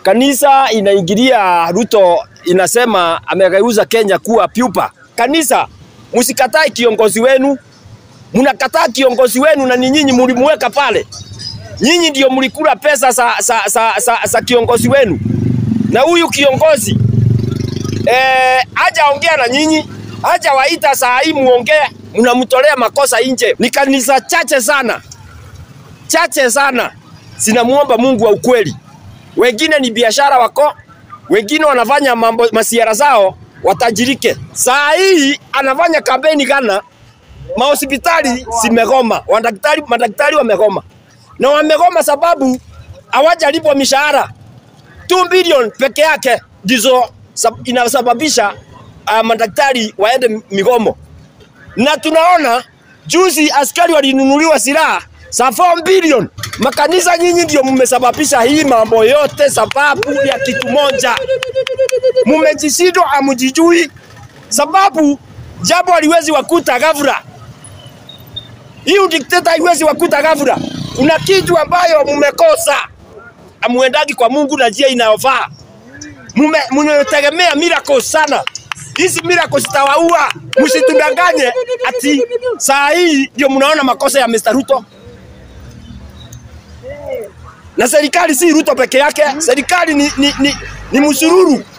Kanisa inaingilia Ruto, inasema amegeuza Kenya kuwa pupa. Kanisa, msikatae kiongozi wenu, mnakataa kiongozi wenu na ni nyinyi mlimuweka pale. Nyinyi ndio mlikula pesa za, za, za, za, za kiongozi wenu, na huyu kiongozi eh, hajaongea na nyinyi, hajawaita saa hii muongee, mnamtolea makosa nje. Ni kanisa chache sana, chache sana zinamuomba Mungu wa ukweli. Wengine ni biashara wako, wengine wanafanya mambo masiara zao watajirike. Saa hii anafanya kampeni Ghana, mahospitali zimegoma, madaktari madaktari wamegoma, na wamegoma sababu hawajalipwa mishahara. 2 bilioni peke yake ndizo sab- inasababisha uh, madaktari waende migomo, na tunaona juzi askari walinunuliwa silaha za 4 bilioni. Makanisa nyinyi ndio mmesababisha hii mambo yote, sababu ya kitu moja, mmejishindwa, hamjijui sababu jambo haliwezi wakuta ghafla. Hii udikteta haiwezi wakuta ghafla. Kuna kitu ambayo mmekosa, amuendagi kwa Mungu na njia inayofaa. Mume- Mmetegemea miracles sana, hizi miracles zitawaua. Msitudanganye ati saa hii ndio mnaona makosa ya Mr. Ruto na serikali si Ruto peke yake, serikali ni, ni, ni, ni msururu